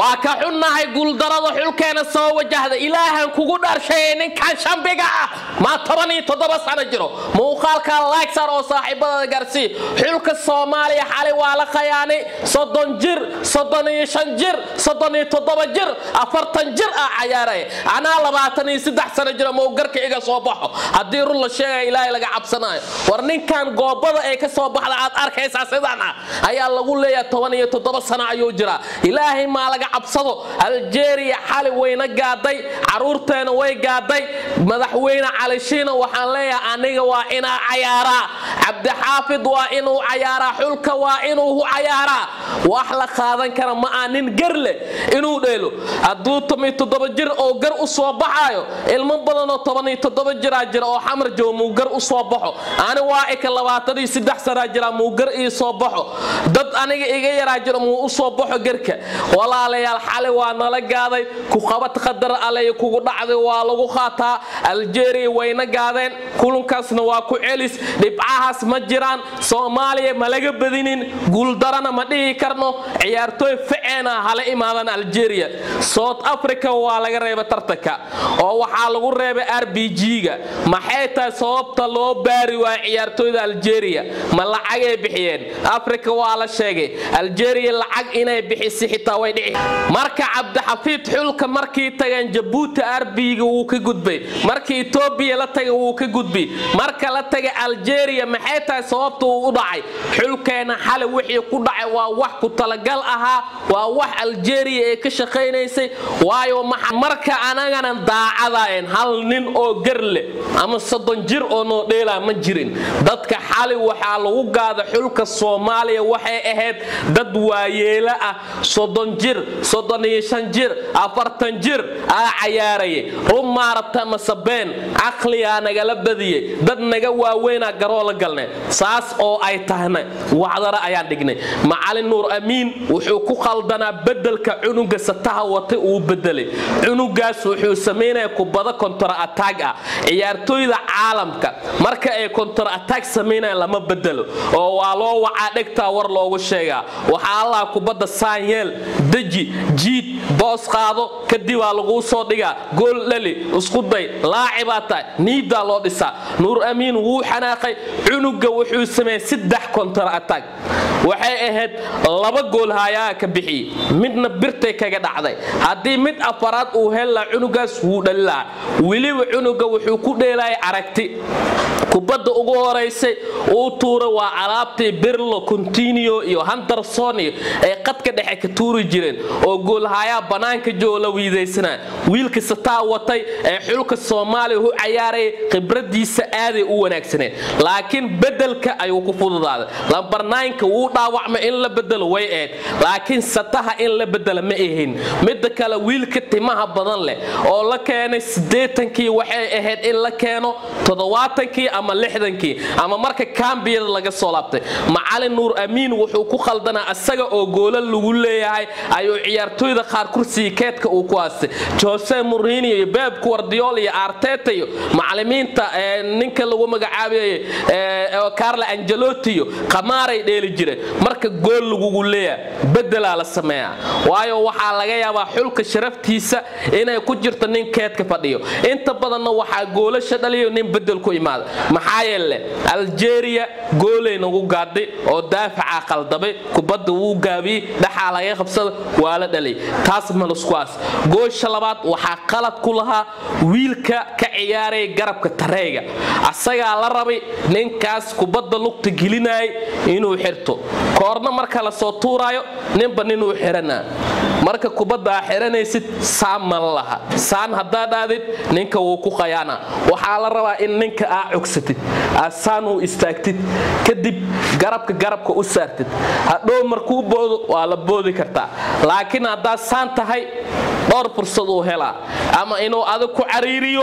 waa ka xunnahay guuldarada xulkeena soo wajahda ilaahan kugu dharshaye ninkan shambiga ah maa toban iyo toddoba sano jiro muuqaalka laagsar oo saaxiibadada gaarsii xulka soomaaliya xali waa la khayaanay soddon jir soddon iyo shan jir soddon iyo toddoba jir afartan jir ah cayaaraya anaa labaatan iyo saddex sano jiro mau garka iga soo baxo haddii run la sheegaya ilaahay laga cabsanayo war ninkan goobada ee ka soo baxda aad arkaysaa sidan ah ayaa lagu leeyahay toban iyo toddoba sano ayuu jiraa ilaahay maa laga cabsado aljeeriya xali wayna gaaday caruurteena way gaaday madaxweyne calishiina waxaan leeyahay aniga waa inaa cayaaraa cabdixaafid waa inuu cayaaraa xulka waa inuu cayaaraa wax la qaadan kara ma aa nin gar leh inuu dheelo hadduu tomiyo toddoba jir oo gar u soo baxaayo ilmo badanoo toban iyo toddoba jiraa jira oo xamar joogo muu gar u soo baxo ani waa ika labaatan iyo saddex sanaa jira muu gar ii soo baxo dad aniga iga yaraa jiro muu u soo baxo garka walaalayaal xali waa nala gaaday ku qabad qadar aley kugu dhacday waa lagu qaataa aljeeriya wayna gaadeen kulankaasna waa ku celis dhibcahaas ma jiraan soomaaliya ma laga badinin guuldarana ma dhihi karno ciyaartooy faceena hala imaadan aljeeriya south africa waa laga reebay tartanka oo waxaa lagu reebay r b g-ga maxay tahay sababta loo baari waaya ciyaartooyda aljeeriya ma lacagay bixiyeen africa waa la sheegay aljeeriya lacag inay bixisi xitaa way dhici marka cabdixafiid xulka markii tageen jabuuti arbiga wuu ka gudbay markii etoobiya la tagay wuu ka gudbay marka la tagay aljeeriya maxay tahay sababta uu u dhacay xulkeena xali wixii ku dhacay waa wax ku talagal ahaa waa wax aljeeriya ee ka shaqaynaysay waayo marka anagana daacadaen hal nin oo gar leh ama soddon jir oo noo dheelaa ma jirin dadka xali waxaa lagu gaada xulka soomaaliya waxay ahayd dad waayeelo ah soddon jir soddon iyo shan jir afartan jir aa cayaaraya run maarabta masabeen caqligaa nagala badiyey dad naga waaweynaa garoo la galnay saas oo ay tahna wacdara ayaan dhignay macalin nuur amiin wuxuu ku qaldanaa bedelka cunuga sataha wata uu bedelay cunugaas wuxuu samaynaya kubada kontora ataag ah ciyaartooyda caalamka marka ay kontora ataag samaynayaan lama bedelo oo waa loo wacaa dhegtaa war loogu sheegaa waxaa allah kubadda saanyeel deji jiid boos qaado kadibaa laguu soo dhigaa gool dhali iskuday laacibaa tahay niidaa loo dhisaa nuur amiin wuu xanaaqay cunuga wuxuu sameeyey saddex kontar atag waxay ahayd laba gool haayaa ka bixiyey midna birtay kaga dhacday haddii mid afaraad uu hellaa cunugaas wuu dhalilaa weliba cunuga wuxuu ku dheelaya aragti kubadda ugu horaysay uu tuura waa alaabtii birlo continio iyo handerson iyo ay qadka dhexe ka tuuri jireen oo goolhayaa bannaanka joo la wiidaysanaa wiilka sataa watay ee xulka soomaaliya u cayaaraya khibradiisa aaday u wanaagsaneed laakiin bedelka ayuu ku fududaaday lambarnaynka wuu dhaawacmay in la bedelo way ahayd laakiin sataha in la bedela ma ahayn midda kale wiilka timaha badan leh oo la keenay siddeetankii waxay ahayd in la keeno toddobaatankii ama lixdankii ama marka kambiyada laga soo laabtay macalin nuur amiin wuxuu ku qaldanaa isaga oo goola lagu leeyahay ayuu ciyaartooyda qaar kursiga keedka uu ku haastay jose murini iyo beb guardiol iyo arteta iyo macalimiinta ninka lagu magacaabayay carla angelotti iyo qamaaray dheeli jireen marka gool lagugu leeyahay bedelaa la sameeyaa waayo waxaa laga yaabaa xulka sharaftiisa inay ku jirto nin keedka fadhiyo inta badanna waxaa goolasha dhaliyo nin bedel ku imaada maxaa yeele aljeeriya goolay nagu gaadhay oo daafacaa qaldamay kubadda wuu gaabiyey dhaxaa laga qabsada waa la dhalay taas maluskuaas goosha labaad waxaa qalad ku lahaa wiilka ka ciyaaraya garabka tareega asagaa la rabay ninkaas kubadda lugta gelinayay inuu xirto koorna marka la soo tuuraayo ninba ninuu xiranaa marka kubadda aa xiranaysid saan ma la laha saan haddaa dhaadid ninka wuu ku qayaana waxaa la rabaa in ninka aa cogsatid saan uu istaagtid kadib garabka garabka u saartid hadhow markuu boodo waa la boodi kartaa laakiin haddaa saan tahay dhowr fursad uu helaa ama inuu adig ku cariiriyo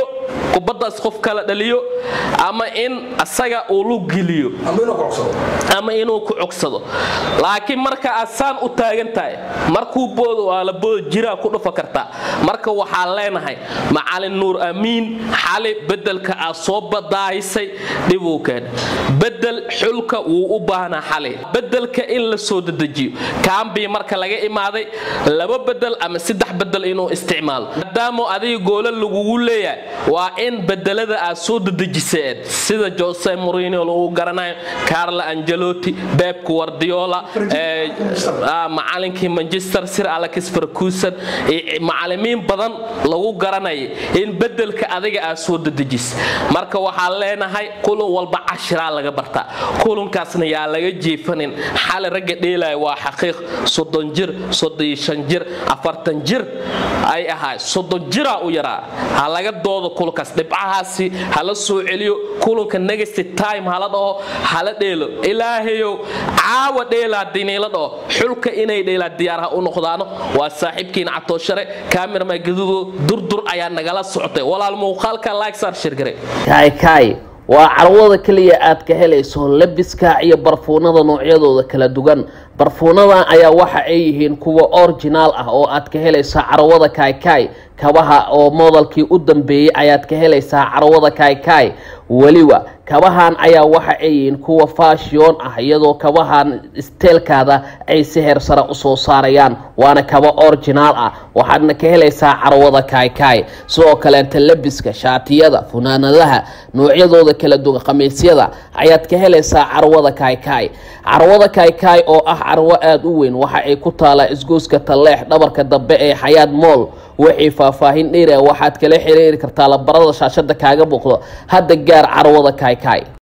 kubaddaas qof kala dhaliyo ama in asaga uu lug geliyo ama inuu ku cogsado laakiin marka aad saan u taagan tahay markuu boodo waa la boodo jiraa ku dhufa kartaa marka waxaan leenahay macalin nuur amiin xali bedelka aad soo badaahisay dhibuu keen bedel xulka wuu u baahnaa xali bedelka in la soo dedejiyo kaambii marka laga imaaday laba bedel ama saddex bedel inuu isticmaalo maadaama adiga goola lagugu leeyahay waa in bedelada aad soo dedejiseen sida jose morino lagu garanayo carlo angelotti beb guardiola macalinkii manchester sir alex ferguson macalimiin badan lagu garanaya in bedelka adiga aad soo dedejis marka waxaan leenahay kulan walba cashiraa laga bartaa kulankaasna yaa laga jeefanin xali ragga dheelaya waa xaqiiq soddon jir soddon shan jir afartan jir ay ahaay soddon jiraa u yaraa ha laga doodo kulankaas dhibcahaasi hala soo celiyo kulanka negasty time hala dhaho hala dheelo ilaahayow caawa dheelaa diniila dhaho xulka inay dheelaa diyaarha u noqdaano waa saaxiibkiina catooshare kaamirma gadudo durdur ayaa nagala socotay walaal muuqaalka laagsar shirgare kaay waa carwada keliya aad ka helayso labiska iyo barfuunada noocyadooda kala duwan barfuunadan ayaa waxa ay yihiin kuwa originaal ah oo aad ka helaysaa carwada kaykay kabaha oo moodalkii u dambeeyey ayaad ka helaysaa carwada kaykay weliba kabahan ayaa waxa ay yihiin kuwa fashion ah iyadoo kabahan isteelkaada ay si heer sare usoo saarayaan waana kaba originaal ah waxaadna ka helaysaa carwada kaykay sidoo kaleenta labiska shaatiyada funaanadaha noocyadooda kala duwan khamiisyada ayaad ka helaysaa carwada kaykay carwada kaykay oo ah carwo aada u weyn waxa ay ku taalaa isgooska talleex dhabarka dambe ee xayaad mool wixii faahfaahin dheer ah waxaad kala xiriiri kartaa labarada shaashada kaaga muuqdo hadda gaar carwada kaykay